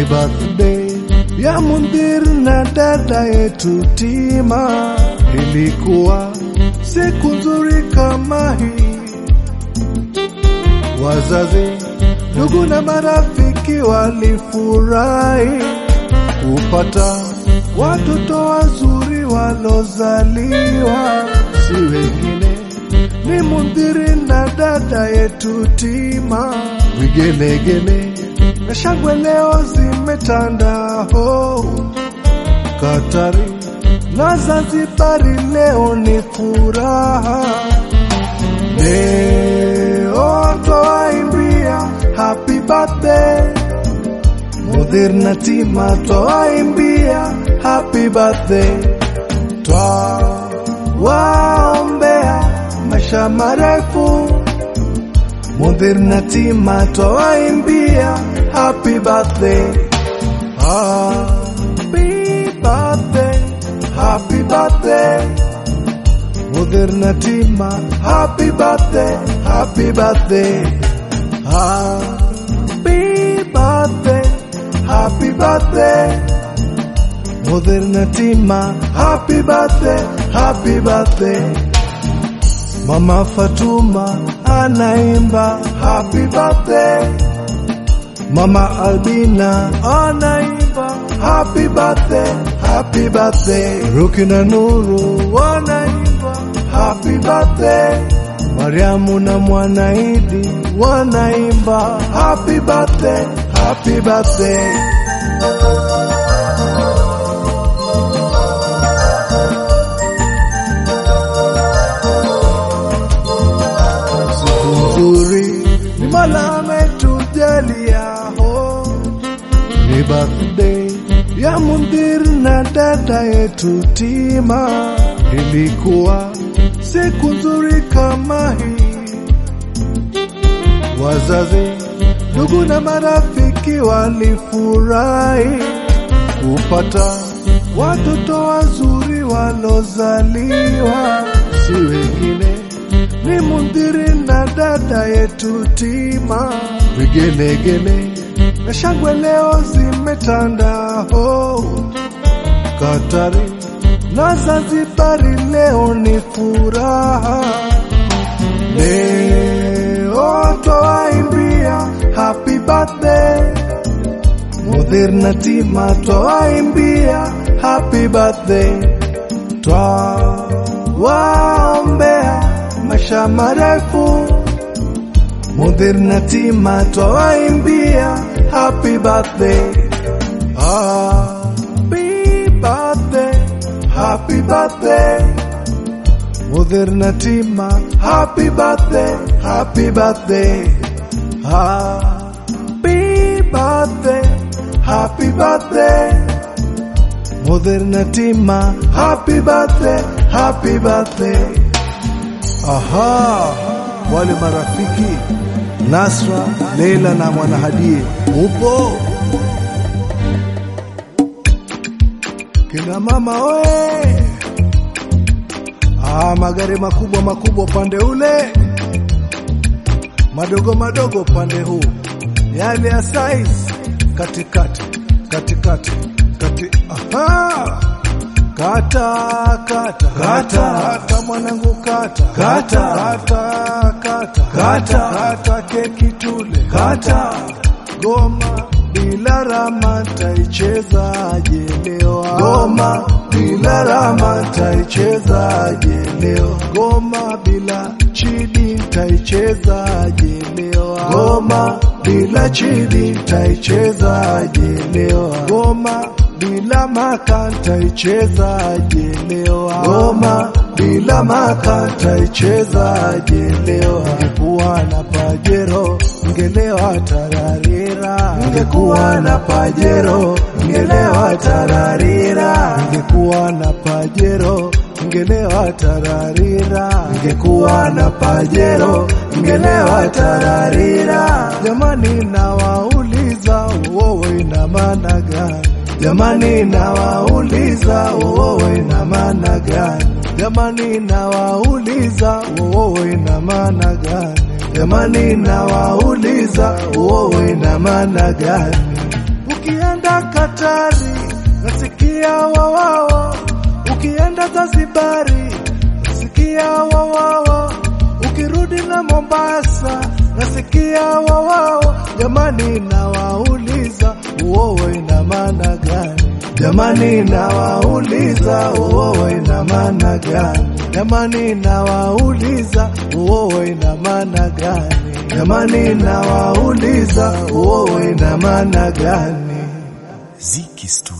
birthday ya Mundhir na dada yetu Tima. Ilikuwa siku nzuri kama hii, wazazi, ndugu na marafiki walifurahi kupata watoto wazuri walozaliwa, si wengine ni Mundhiri na dada yetu Tima. Vigelegele na shangwe leo zimetanda ho Katari na Zanzibari, leo ni furaha. Leo twawaimbia happy birthday Mudhir na Tima, twawaimbia happy birthday, twawaombea maisha marefu. Mudhir na Tima, twawaimbia happy birthday, happy birthday, happy birthday. Mudhir na Tima, happy birthday, happy birthday, happy birthday, happy birthday. Mudhir na Tima, happy birthday, happy birthday. Mama Fatuma anaimba happy birthday. Mama Albina anaimba happy birthday, happy birthday. Ruki na Nuru wanaimba happy birthday. Mariamu na Mwanaidi wanaimba happy birthday, happy birthday. Siku nzuri ni Mola ametujalia ho, ni birthday ya Mundhir na dada yetu Tima. Ilikuwa siku nzuri kama hii, wazazi, ndugu na marafiki walifurahi kupata watoto wazuri walozaliwa, si wengine ni Mundhiri na dada yetu Tima. Vigelegele na shangwe leo zimetanda ho Katari na Zanzibari, leo ni furaha. Leo twawaimbia happy birthday Mudhir na Tima, twawaimbia happy birthday, twawaombea maisha marefu. Mudhir na Tima, twawaimbia happy birthday, happy birthday, happy birthday. Mudhir na Tima, happy birthday, happy birthday, happy birthday, happy birthday. Mudhir na Tima, happy birthday, happy birthday. Aha, wale marafiki Nasra, Leila na Mwanahadie, upo kina mama oe. Ah, magari makubwa makubwa upande ule, madogo madogo upande huu, yale ya size katikati katikati kati. Aha, kata kata kata kata mwanangu kata kata kata kata kata kata keki tule kata goma bila rama taichezaje leo goma bila rama taichezaje leo goma bila chidi taichezaje leo goma bila chidi taichezaje leo goma bila maka taichezaje leo goma bila maka taichezaje leo ngekuwa na pajero ngelewa tararira ngekuwa na pajero ngelewa tararira ngekuwa na pajero ngelewa tararira ngekuwa na pajero ngelewa tararira jamani nawauliza wowe ina maana gani Jamani nawauliza wowe ina maana gani? Jamani nawauliza wowe ina maana gani? Jamani nawauliza wowe ina maana gani? Ukienda hatari, nasikia wawawa. Ukienda Zanzibari, nasikia wawawa. Ukirudi na Mombasa, nasikia wawawa. Jamani, nawauliza uowo ina maana gani? Jamani, nawauliza uowo ina maana gani? Jamani, nawauliza uowo ina maana gani? Jamani, nawauliza uowo ina maana gani? Ziki Studio.